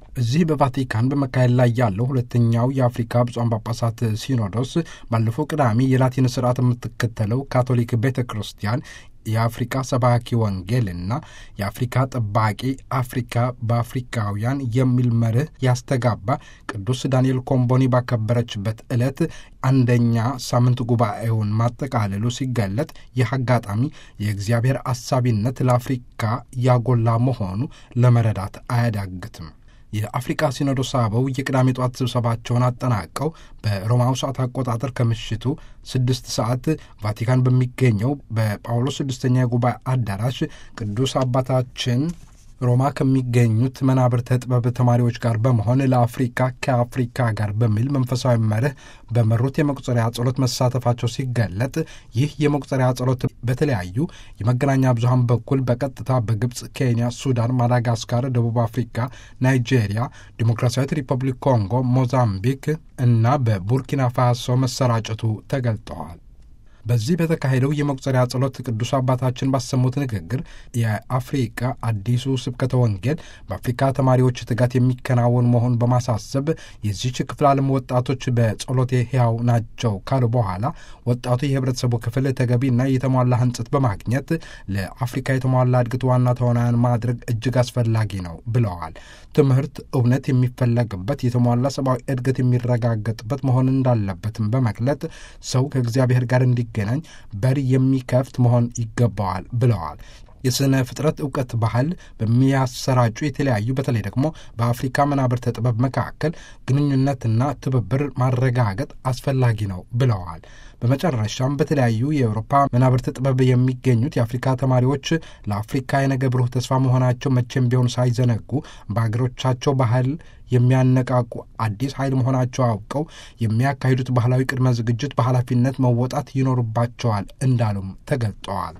እዚህ በቫቲካን በመካሄድ ላይ ያለው ሁለተኛው የአፍሪካ ብፁዓን ጳጳሳት ሲኖዶስ ባለፈው ቅዳሜ የላቲን ስርዓት የምትከተለው ካቶሊክ ቤተ ክርስቲያን የአፍሪካ ሰባኪ ወንጌልና የአፍሪካ ጠባቂ አፍሪካ በአፍሪካውያን የሚል መርህ ያስተጋባ ቅዱስ ዳንኤል ኮምቦኒ ባከበረችበት ዕለት አንደኛ ሳምንት ጉባኤውን ማጠቃለሉ ሲገለጥ ይህ አጋጣሚ የእግዚአብሔር አሳቢነት ለአፍሪካ ያጎላ መሆኑ ለመረዳት አያዳግትም። የአፍሪቃ ሲኖዶስ አበው የቅዳሜ ጠዋት ስብሰባቸውን አጠናቀው በሮማው ሰዓት አቆጣጠር ከምሽቱ ስድስት ሰዓት ቫቲካን በሚገኘው በጳውሎስ ስድስተኛ የጉባኤ አዳራሽ ቅዱስ አባታችን ሮማ ከሚገኙት መናብርተ ጥበብ ተማሪዎች ጋር በመሆን ለአፍሪካ ከአፍሪካ ጋር በሚል መንፈሳዊ መርህ በመሩት የመቁጠሪያ ጸሎት መሳተፋቸው ሲገለጥ ይህ የመቁጠሪያ ጸሎት በተለያዩ የመገናኛ ብዙኃን በኩል በቀጥታ በግብፅ፣ ኬንያ፣ ሱዳን፣ ማዳጋስካር፣ ደቡብ አፍሪካ፣ ናይጄሪያ፣ ዲሞክራሲያዊት ሪፐብሊክ ኮንጎ፣ ሞዛምቢክ እና በቡርኪና ፋሶ መሰራጨቱ ተገልጠዋል። በዚህ በተካሄደው የመቁጠሪያ ጸሎት ቅዱስ አባታችን ባሰሙት ንግግር የአፍሪካ አዲሱ ስብከተ ወንጌል በአፍሪካ ተማሪዎች ትጋት የሚከናወን መሆኑን በማሳሰብ የዚች ክፍል ዓለም ወጣቶች በጸሎቴ ሕያው ናቸው ካሉ በኋላ ወጣቱ የህብረተሰቡ ክፍል ተገቢና የተሟላ ህንጽት በማግኘት ለአፍሪካ የተሟላ እድገት ዋና ተዋናያን ማድረግ እጅግ አስፈላጊ ነው ብለዋል። ትምህርት እውነት የሚፈለግበት የተሟላ ሰብአዊ እድገት የሚረጋገጥበት መሆን እንዳለበትም በመግለጥ ሰው ከእግዚአብሔር ጋር እንዲገናኝ በር የሚከፍት መሆን ይገባዋል ብለዋል። የሥነ ፍጥረት እውቀት ባህል በሚያሰራጩ የተለያዩ በተለይ ደግሞ በአፍሪካ መናብርተ ጥበብ መካከል ግንኙነትና ትብብር ማረጋገጥ አስፈላጊ ነው ብለዋል። በመጨረሻም በተለያዩ የአውሮፓ መናብርት ጥበብ የሚገኙት የአፍሪካ ተማሪዎች ለአፍሪካ የነገ ብሩህ ተስፋ መሆናቸው መቼም ቢሆን ሳይዘነጉ በሀገሮቻቸው ባህል የሚያነቃቁ አዲስ ኃይል መሆናቸው አውቀው የሚያካሂዱት ባህላዊ ቅድመ ዝግጅት በኃላፊነት መወጣት ይኖርባቸዋል እንዳሉም ተገልጠዋል።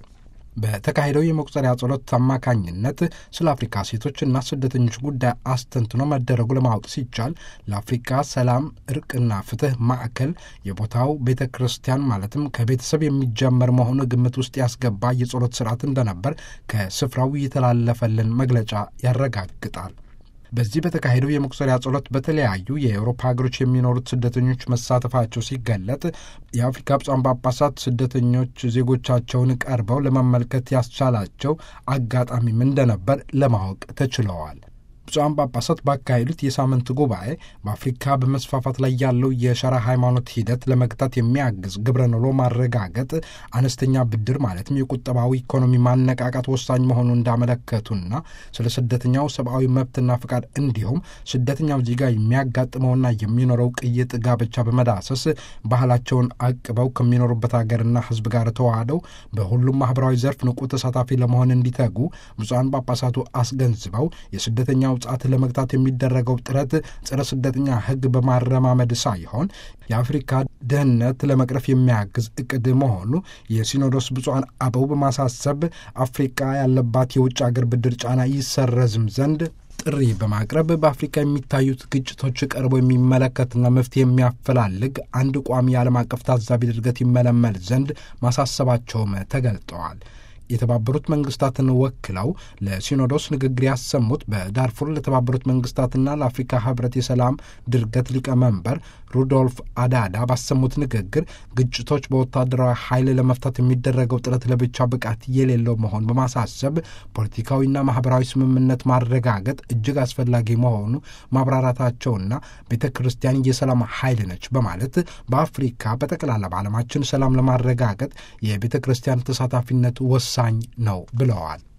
በተካሄደው የመቁጠሪያ ጸሎት አማካኝነት ስለ አፍሪካ ሴቶችና ስደተኞች ጉዳይ አስተንትኖ መደረጉ ለማወቅ ሲቻል ለአፍሪካ ሰላም፣ እርቅና ፍትህ ማዕከል የቦታው ቤተ ክርስቲያን ማለትም ከቤተሰብ የሚጀመር መሆኑ ግምት ውስጥ ያስገባ የጸሎት ስርዓት እንደነበር ከስፍራው የተላለፈልን መግለጫ ያረጋግጣል። በዚህ በተካሄደው የመቁጠሪያ ጸሎት በተለያዩ የአውሮፓ ሀገሮች የሚኖሩት ስደተኞች መሳተፋቸው ሲገለጥ የአፍሪካ ብፁዓን ጳጳሳት ስደተኞች ዜጎቻቸውን ቀርበው ለመመልከት ያስቻላቸው አጋጣሚም እንደነበር ለማወቅ ተችለዋል። ብፁዓን ጳጳሳት ባካሄዱት የሳምንት ጉባኤ በአፍሪካ በመስፋፋት ላይ ያለው የሸራ ሃይማኖት ሂደት ለመግታት የሚያግዝ ግብረ ኖሎ ማረጋገጥ፣ አነስተኛ ብድር ማለትም የቁጠባዊ ኢኮኖሚ ማነቃቃት ወሳኝ መሆኑ እንዳመለከቱና ስለ ስደተኛው ሰብአዊ መብትና ፍቃድ እንዲሁም ስደተኛው ዜጋ የሚያጋጥመውና የሚኖረው ቅይጥ ጋብቻ በመዳሰስ ባህላቸውን አቅበው ከሚኖሩበት ሀገርና ሕዝብ ጋር ተዋህደው በሁሉም ማህበራዊ ዘርፍ ንቁ ተሳታፊ ለመሆን እንዲተጉ ብፁዓን ጳጳሳቱ አስገንዝበው የስደተኛው ጻት ለመግታት የሚደረገው ጥረት ጸረ ስደተኛ ሕግ በማረማመድ ሳይሆን የአፍሪካ ድህነት ለመቅረፍ የሚያግዝ እቅድ መሆኑ የሲኖዶስ ብፁዓን አበው በማሳሰብ አፍሪካ ያለባት የውጭ አገር ብድር ጫና ይሰረዝም ዘንድ ጥሪ በማቅረብ በአፍሪካ የሚታዩት ግጭቶች ቀርቦ የሚመለከትና መፍትሄ የሚያፈላልግ አንድ ቋሚ የዓለም አቀፍ ታዛቢ ድርገት ይመለመል ዘንድ ማሳሰባቸውም ተገልጠዋል። የተባበሩት መንግስታትን ወክለው ለሲኖዶስ ንግግር ያሰሙት በዳርፉር ለተባበሩት መንግስታትና ለአፍሪካ ህብረት የሰላም ድርገት ሊቀመንበር ሩዶልፍ አዳዳ ባሰሙት ንግግር ግጭቶች በወታደራዊ ኃይል ለመፍታት የሚደረገው ጥረት ለብቻ ብቃት የሌለው መሆን በማሳሰብ ፖለቲካዊና ማህበራዊ ስምምነት ማረጋገጥ እጅግ አስፈላጊ መሆኑ ማብራራታቸውና ቤተ ክርስቲያን የሰላም ኃይል ነች በማለት በአፍሪካ በጠቅላላ በዓለማችን ሰላም ለማረጋገጥ የቤተ ክርስቲያን ተሳታፊነት ወሳኝ ነው ብለዋል።